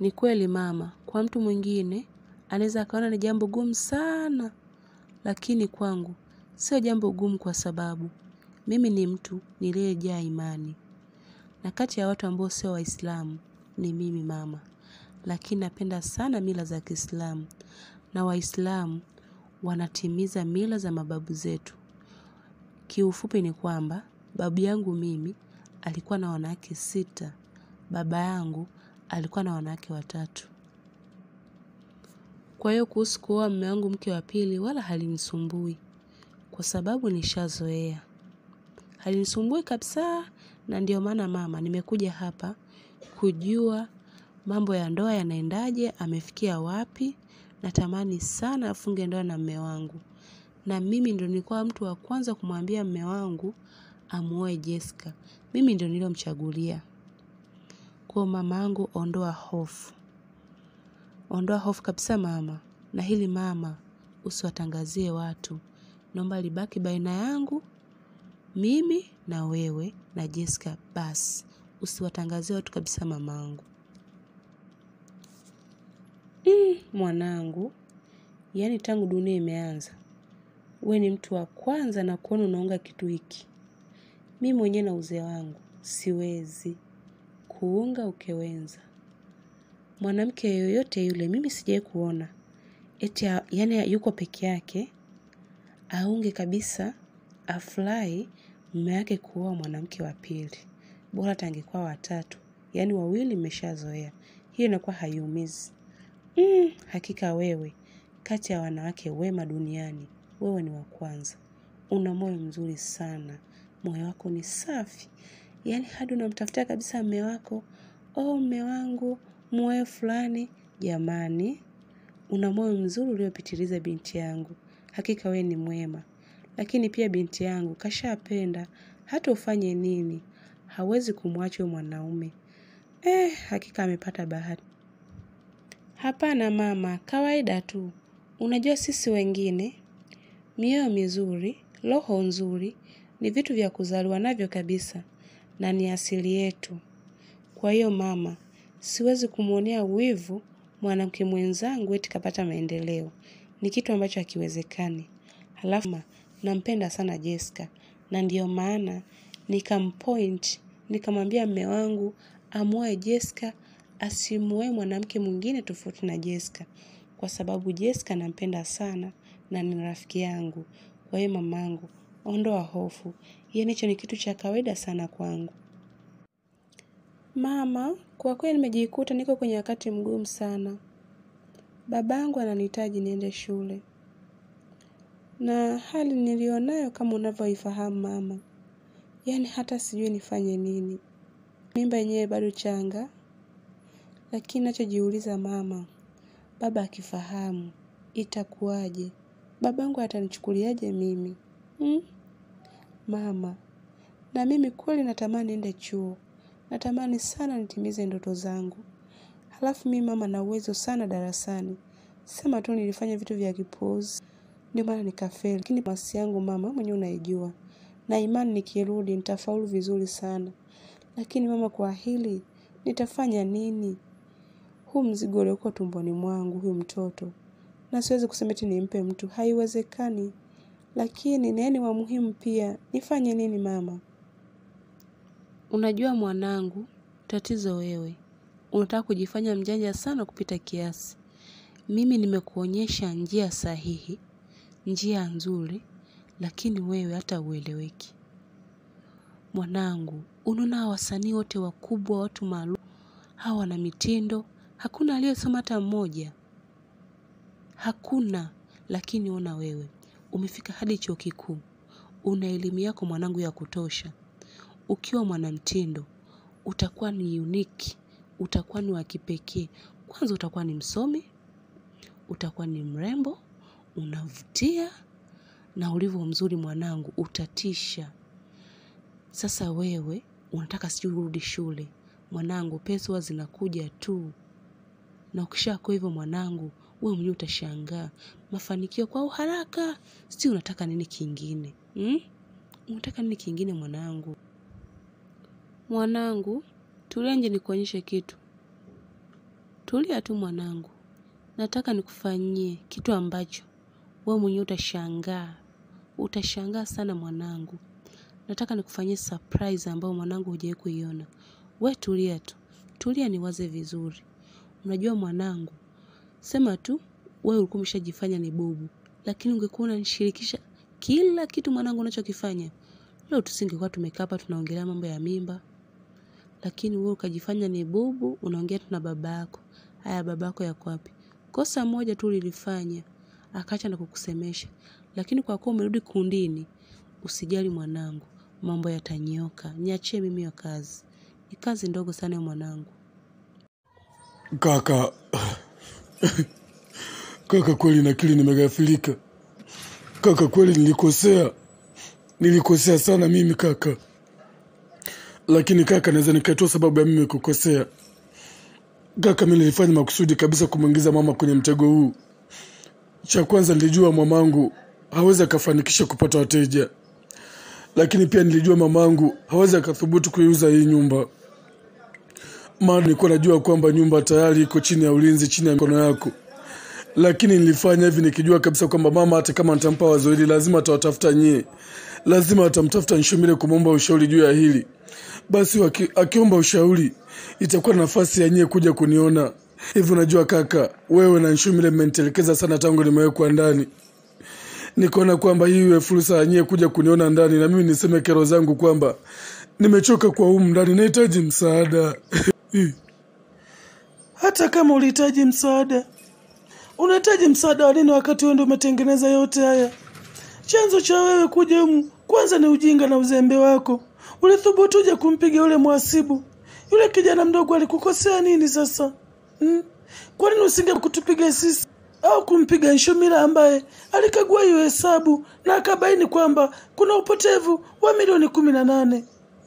Ni kweli mama, kwa mtu mwingine, anaweza akaona ni jambo gumu sana, lakini kwangu, sio jambo gumu kwa sababu, mimi ni mtu niliyejaa imani. Na kati ya watu ambao sio waislamu ni mimi mama, lakini napenda sana mila za kiislamu na waislamu wanatimiza mila za mababu zetu. Kiufupi ni kwamba, babu yangu mimi alikuwa na wanawake sita, baba yangu alikuwa na wanawake watatu. Kwa hiyo kuhusu kuoa mume wangu mke wa pili wala halinisumbui kwa sababu nishazoea. Halinisumbui kabisa na ndio maana mama nimekuja hapa kujua mambo ya ndoa yanaendaje, amefikia wapi, natamani sana afunge ndoa na mume wangu. Na mimi ndio nilikuwa mtu wa kwanza kumwambia mume wangu amuoe Jessica. Mimi ndio niliyomchagulia. Kwa mamangu ondoa hofu. Ondoa hofu kabisa mama. Na hili mama usiwatangazie watu. Naomba libaki baina yangu, mimi na wewe na Jessica basi. Usiwatangazie watu kabisa mamangu. Mwanangu, yaani tangu dunia imeanza. We ni mtu wa kwanza na kuona unaunga kitu hiki. Mimi mwenyewe na uzee wangu. Siwezi kuunga ukewenza. Mwanamke yoyote yule mimi sijawahi kuona. Eti yaani yuko peke yake, aunge kabisa, afurahi mume wake kuoa mwanamke wa pili. Bora hata angekuwa watatu, yaani wawili mmeshazoea. Hiyo inakuwa haiumizi. Hakika wewe, kati ya wanawake wema duniani, wewe ni wa kwanza. Una moyo mzuri sana. Moyo wako ni safi. Yaani hadi unamtafutia kabisa mume wako. Oh mume wangu, muoe fulani, jamani. Una moyo mzuri uliopitiliza binti yangu. Hakika we ni mwema. Lakini pia binti yangu, kashapenda. Hata ufanye nini. Hawezi kumwacha huyo mwanaume. Eh, hakika amepata bahati. Hapana mama, kawaida tu. Unajua sisi wengine. Mioyo mizuri, roho nzuri, ni vitu vya kuzaliwa navyo kabisa. Na ni asili yetu. Kwa hiyo mama, siwezi kumwonea wivu mwanamke mwenzangu eti kapata maendeleo. Ni kitu ambacho hakiwezekani. Halafu nampenda sana Jessica. Na ndiyo maana nikampoint, nikamwambia mume wangu amuoe Jessica, asimuoe mwanamke mwingine tofauti na Jessica. Kwa sababu Jessica nampenda sana na ni rafiki yangu. Kwa hiyo mamangu, ondoa hofu. Yaani hicho ni kitu cha kawaida sana kwangu. Mama, kwa kweli nimejikuta niko kwenye wakati mgumu sana. Babangu ananihitaji niende shule. Na hali nilionayo kama unavyoifahamu mama. Yaani hata sijui nifanye nini. Mimba yenyewe bado changa. Lakini nachojiuliza mama. Baba akifahamu. Itakuwaje. Babangu atanichukuliaje mimi. Mama. Na mimi kweli natamani niende chuo. Natamani sana nitimize ndoto zangu. Halafu mimi mama nina uwezo sana darasani. Sema tu nilifanya vitu vya kipuuzi. Ndio maana nikafeli. Lakini masi yangu mama wewe mwenyewe unaijua. Na imani nikirudi nitafaulu vizuri sana. Lakini mama kwa hili nitafanya nini? Huu mzigo uliokuwa tumboni mwangu huyu mtoto. Na siwezi kusema eti nimpe mtu. Haiwezekani. Lakini na yeye ni wa muhimu pia. Nifanye nini mama? Unajua mwanangu, tatizo wewe. Unataka kujifanya mjanja sana kupita kiasi. Mimi nimekuonyesha njia sahihi, njia nzuri, lakini wewe hata hueleweki. Mwanangu, unaona hawa wasanii wote wakubwa, watu maarufu, hawa wana mitindo, hakuna aliyesoma hata mmoja. Hakuna, lakini ona wewe, umefika hadi chuo kikuu. Una elimu yako mwanangu ya kutosha. Ukiwa mwanamtindo, utakuwa ni unique, utakuwa ni wa kipekee. Kwanza utakuwa ni msomi, utakuwa ni mrembo, unavutia, na ulivyo mzuri mwanangu, utatisha. Sasa wewe, unataka sijui urudi shule. Mwanangu, pesa huwa zinakuja tu. Na ukishakuwa hivyo mwanangu, wewe mwenyewe utashangaa. Mafanikio kwa uharaka, sijui unataka nini kingine. Unataka nini kingine mwanangu? Mwanangu, tulia nje nikuonyeshe kitu. Tulia tu mwanangu, nataka nikufanyie kitu ambacho wewe mwenyewe utashangaa, utashangaa sana mwanangu. Nataka nikufanyie surprise ambayo mwanangu hujawahi kuiona. We tulia tu, tulia niwaze vizuri. Unajua mwanangu, sema tu wewe ulikuwa umeshajifanya ni bubu, lakini ungekuwa unanishirikisha kila kitu mwanangu unachokifanya, leo tusingekuwa tumekaa hapa tunaongelea mambo ya mimba. Lakini wewe ukajifanya ni bubu, unaongea tu na baba yako. Haya, baba yako yako wapi? Kosa moja tu ulilifanya, akaacha na kukusemesha. Lakini kwa kuwa umerudi kundini, usijali mwanangu, mambo yatanyoka. Niachie mimi hiyo kazi, ni kazi ndogo sana ya mwanangu. Kaka, kaka, kweli nakili nimeghafilika. Kaka, kweli nilikosea, nilikosea sana mimi kaka, lakini kaka, naweza nikatoa sababu ya mimi kukosea. Kaka, mimi nilifanya makusudi kabisa kumwingiza mama kwenye mtego huu. Cha kwanza, nilijua mamangu hawezi akafanikisha kupata wateja, lakini pia nilijua mamangu hawezi akathubutu kuiuza hii nyumba maana nilikuwa najua kwamba nyumba tayari iko chini ya ulinzi, chini ya mikono yako. Lakini nilifanya hivi nikijua kabisa kwamba mama hata kama nitampa wazo hili, lazima atawatafuta nyie, lazima atamtafuta Nshomile kumwomba ushauri juu ya hili. Basi waki, akiomba ushauri itakuwa na nafasi ya nyie kuja kuniona. Hivi unajua kaka, wewe na Nshomile mmenitelekeza sana tangu nimewekwa ndani. Nikaona kwamba hii iwe fursa ya nyie kuja kuniona ndani, na mimi niseme kero zangu kwamba nimechoka kwa humu ndani, nahitaji msaada. Hata kama ulihitaji msaada, unahitaji msaada wa nini wakati wewe ndio umetengeneza yote haya? Chanzo cha wewe kuja humu kwanza ni ujinga na uzembe wako. Ulithubutuje kumpiga yule mhasibu? Yule kijana mdogo alikukosea nini sasa? Hmm? Kwa nini usinge kutupiga sisi au kumpiga Nshumila ambaye alikagua hiyo hesabu na akabaini kwamba kuna upotevu wa milioni kumi na nane?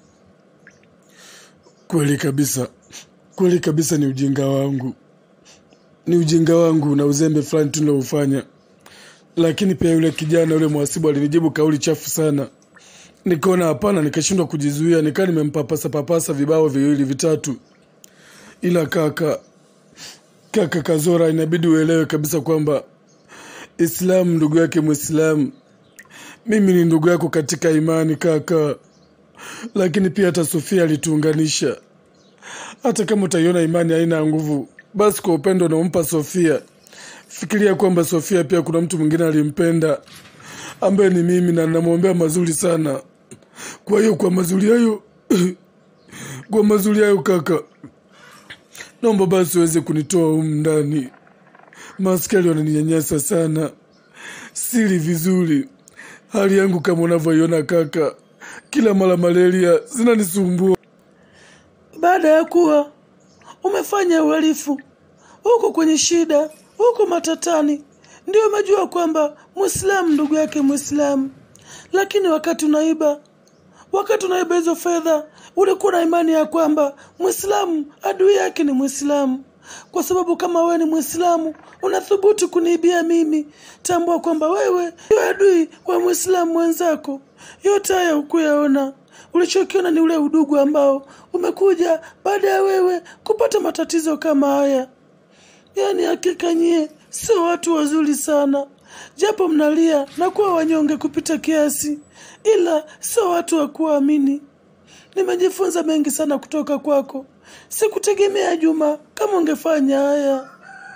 Kweli kabisa, kweli kabisa, ni ujinga wangu, ni ujinga wangu na uzembe fulani tu niloufanya. Lakini pia yule kijana yule mhasibu alinijibu kauli chafu sana, nikaona hapana, nikashindwa kujizuia, nikaa nimempapasa papasa vibao viwili vitatu. Ila kaka, kaka Kazora, inabidi uelewe kabisa kwamba Islamu ndugu yake Mwislamu, mimi ni ndugu yako katika imani kaka lakini pia hata Sofia alituunganisha. Hata kama utaiona imani haina nguvu, basi kwa upendo unaompa Sofia, fikiria kwamba Sofia pia kuna mtu mwingine alimpenda ambaye ni mimi, na namwombea mazuri sana. Kwa hiyo kwa mazuri hayo kwa mazuri hayo kaka, naomba basi uweze kunitoa humu ndani. Maaskari wananinyanyasa sana, sili vizuri hali yangu kama unavyoiona kaka kila mara malaria zinanisumbua. Baada ya kuwa umefanya uhalifu huko kwenye shida huko matatani, ndio umejua kwamba Mwislamu ndugu yake Mwislamu. Lakini wakati unaiba, wakati unaiba hizo fedha, ulikuwa na imani ya kwamba Mwislamu adui yake ni Mwislamu. Kwa sababu kama wewe ni Mwislamu unathubutu kuniibia mimi, tambua kwamba wewe ndio adui wa Mwislamu mwenzako. Yote haya hukuyaona. Ulichokiona ni ule udugu ambao umekuja baada ya wewe kupata matatizo kama haya. Yaani hakika nyie sio watu wazuri sana, japo mnalia na kuwa wanyonge kupita kiasi, ila sio watu wa kuamini. Nimejifunza mengi sana kutoka kwako. Sikutegemea Juma kama ungefanya haya.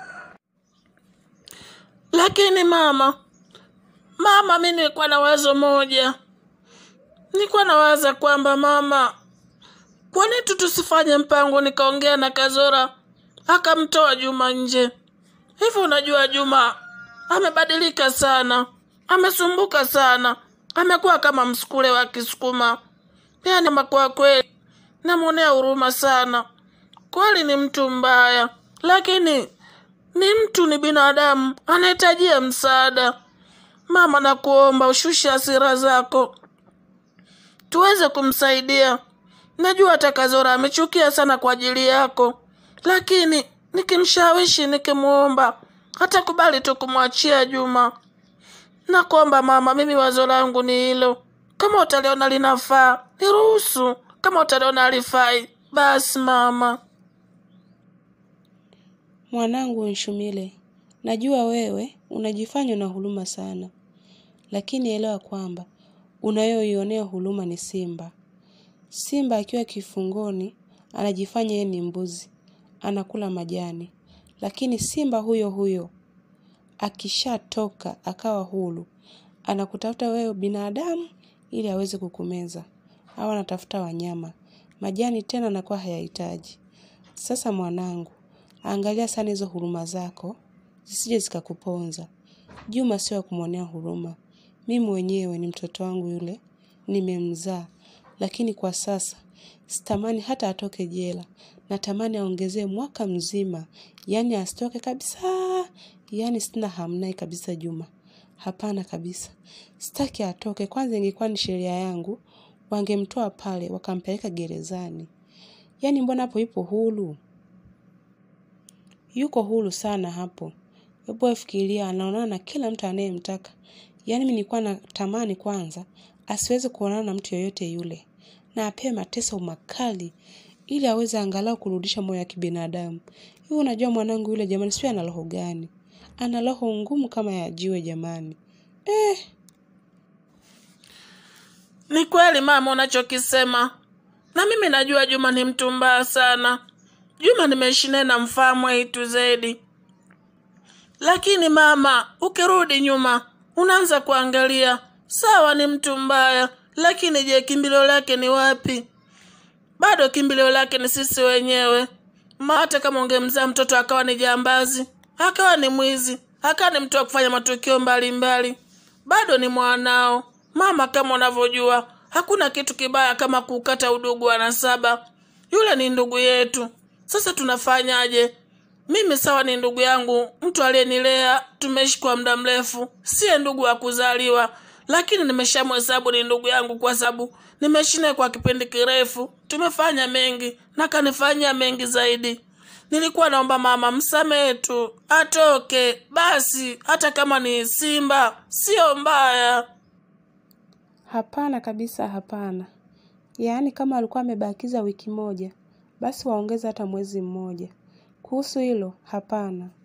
Lakini mama, mama, mi nilikuwa na wazo moja. Nilikuwa nawaza kwamba mama, kwa nini tu tusifanye mpango, nikaongea na Kazora akamtoa Juma nje. Hivyo unajua, Juma amebadilika sana, amesumbuka sana, amekuwa kama msukule wa Kisukuma. Yaani ama kwa kweli namwonea huruma sana. Kweli ni mtu mbaya, lakini ni mtu, ni binadamu, anahitajia msaada. Mama, nakuomba ushushe hasira zako tuweze kumsaidia. Najua hata Kazora amechukia sana kwa ajili yako, lakini nikimshawishi, nikimwomba, hatakubali tu kumwachia Juma. Nakuomba mama, mimi wazo langu ni hilo. Kama utaliona linafaa niruhusu, kama utaliona halifai basi mama. Mwanangu Nshumile, najua wewe unajifanya una huruma sana, lakini elewa kwamba unayoionea huruma ni simba. Simba akiwa kifungoni anajifanya yeye ni mbuzi, anakula majani, lakini simba huyo huyo akishatoka akawa huru, anakutafuta wewe binadamu ili aweze kukumeza, au anatafuta wanyama. Majani tena anakuwa hayahitaji. Sasa mwanangu, angalia sana hizo huruma zako, zisije zikakuponza. Juma sio wa kumwonea huruma. Mimi mwenyewe ni mtoto wangu yule, nimemzaa, lakini kwa sasa sitamani hata atoke jela. Natamani aongezee mwaka mzima, yaani asitoke kabisa, yaani sina hamnaye kabisa Juma. Hapana kabisa, sitaki atoke. Kwanza ingekuwa ni sheria yangu, wangemtoa pale wakampeleka gerezani. Yaani mbona hapo yupo huru? Yuko huru sana hapo. Hebu wewe fikiria, anaonana na kila mtu anayemtaka. Yaani mimi nilikuwa natamani kwanza asiweze kuonana na mtu yoyote yule, na apewe mateso makali ili aweze angalau kurudisha moyo wa kibinadamu. Hivi unajua mwanangu yule jamani, sio ana roho gani? Ana roho ngumu kama ya jiwe jamani. Eh, Ni kweli mama unachokisema, na mimi najua Juma ni mtu mbaya sana. Juma nimeishi naye na mfahamu A to Z, lakini mama, ukirudi nyuma unaanza kuangalia, sawa, ni mtu mbaya, lakini je, kimbilio lake ni wapi? Bado kimbilio lake ni sisi wenyewe. Ma, hata kama ungemzaa mtoto akawa ni jambazi, akawa ni mwizi, akawa ni mtu wa kufanya matukio mbalimbali, bado ni mwanao. Mama, kama unavyojua, hakuna kitu kibaya kama kukata udugu wa nasaba. Yule ni ndugu yetu. Sasa tunafanyaje? Mimi sawa, ni ndugu yangu, mtu aliyenilea, tumeishi kwa muda mrefu, siye ndugu wa kuzaliwa, lakini nimeshamhesabu ni ndugu yangu kwa sababu nimeishi naye kwa kipindi kirefu, tumefanya mengi na kanifanyia mengi zaidi. Nilikuwa naomba mama msamehe tu, atoke basi, hata kama ni simba, sio mbaya. hapana kabisa, hapana. Yaani kama alikuwa amebakiza wiki moja, basi waongeze hata mwezi mmoja. Kuhusu hilo, hapana.